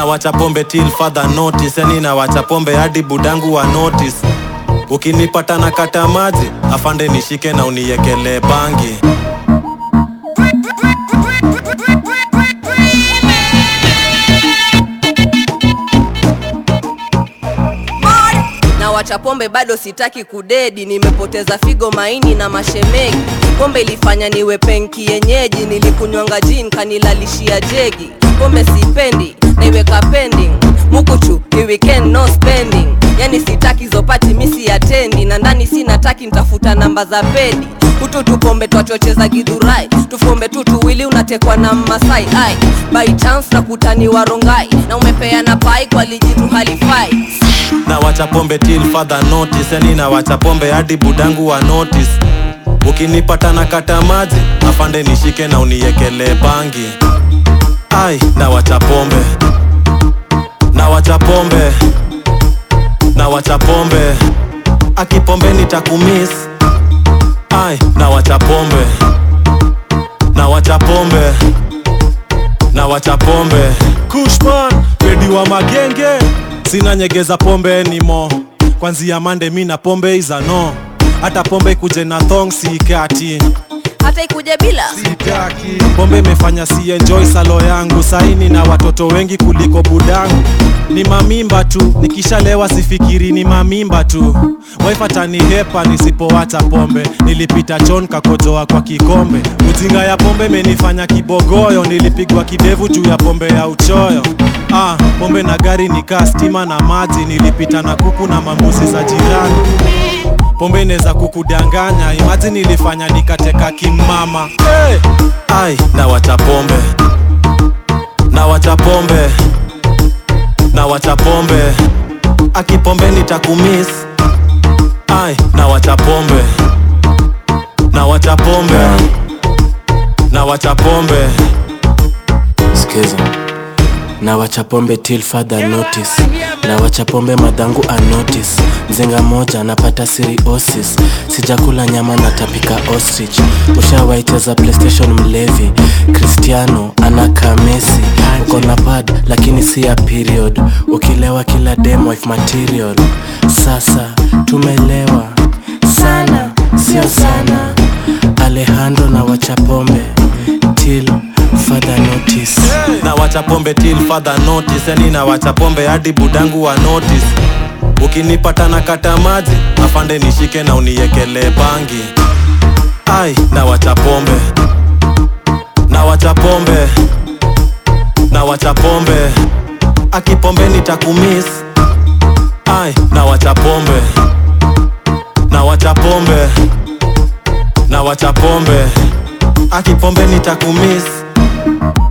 na wacha pombe till further notice yani na wacha pombe hadi budangu wa notice ukinipata na kata maji afande nishike na uniekele bangi na wacha pombe bado sitaki kudedi nimepoteza figo maini na mashemegi pombe ilifanya niwe penki yenyeji nilikunywanga jin kanilalishia jegi pombe sipendi naiweka pending mukuchu ni weekend no spending yani sitaki zopati misi atendi na ndani sinataki ntafuta namba za pedi hutu tupombe twachocheza gidhurai tufombe tu tuwili unatekwa na mmasai ai by chance na kutaniwa rongai na umepeana pai kwa lijitu halifai na wacha pombe till further notice yani na wacha pombe hadi budangu wa notice ukinipata na kata maji afande nishike na uniekele bangi ai na wacha pombe na wacha pombe na wacha pombe akipombe nitakumis ai na wacha pombe na wacha pombe na wacha pombe kushman pedi wa magenge sina nyegeza pombe nimo kwanzia mande mi na pombe izano hata pombe kuje na thong sikati hata ikuje bila sitaki pombe imefanya si enjoy salo yangu saini na watoto wengi kuliko budangu ni mamimba tu nikishalewa sifikiri ni mamimba tu waifatanihepa nisipowacha pombe nilipita chon kakojoa kwa kikombe ujinga ya pombe imenifanya kibogoyo nilipigwa kidevu juu ya pombe ya uchoyo ah, pombe na gari nikaa stima na maji nilipita na kuku na mambusi za jirani pombe inaweza kukudanganya imaji nilifanya nikateka kimama hey! ai na wacha pombe na wacha pombe na wacha pombe akipombe nitakumis ai na wacha pombe na wacha pombe na wacha pombe skiza na wacha pombe till further notice na wacha pombe madhangu anotice mzinga moja anapata siriosis sijakula nyama natapika ostrich ushawaiteza playstation mlevi cristiano anakaa mesi uko na pad lakini si ya period ukilewa kila dem wife material sasa tumelewa sana sio sana alejandro na wacha pombe till further notice na wacha pombe till further notice yani na wacha pombe hadi budangu wa notice ukinipata na kata maji afande nishike na uniekele bangi ai na wacha pombe na wacha pombe na wacha pombe akipombe nitakumis ai na wacha pombe na wacha pombe na wacha pombe akipombe nitakumis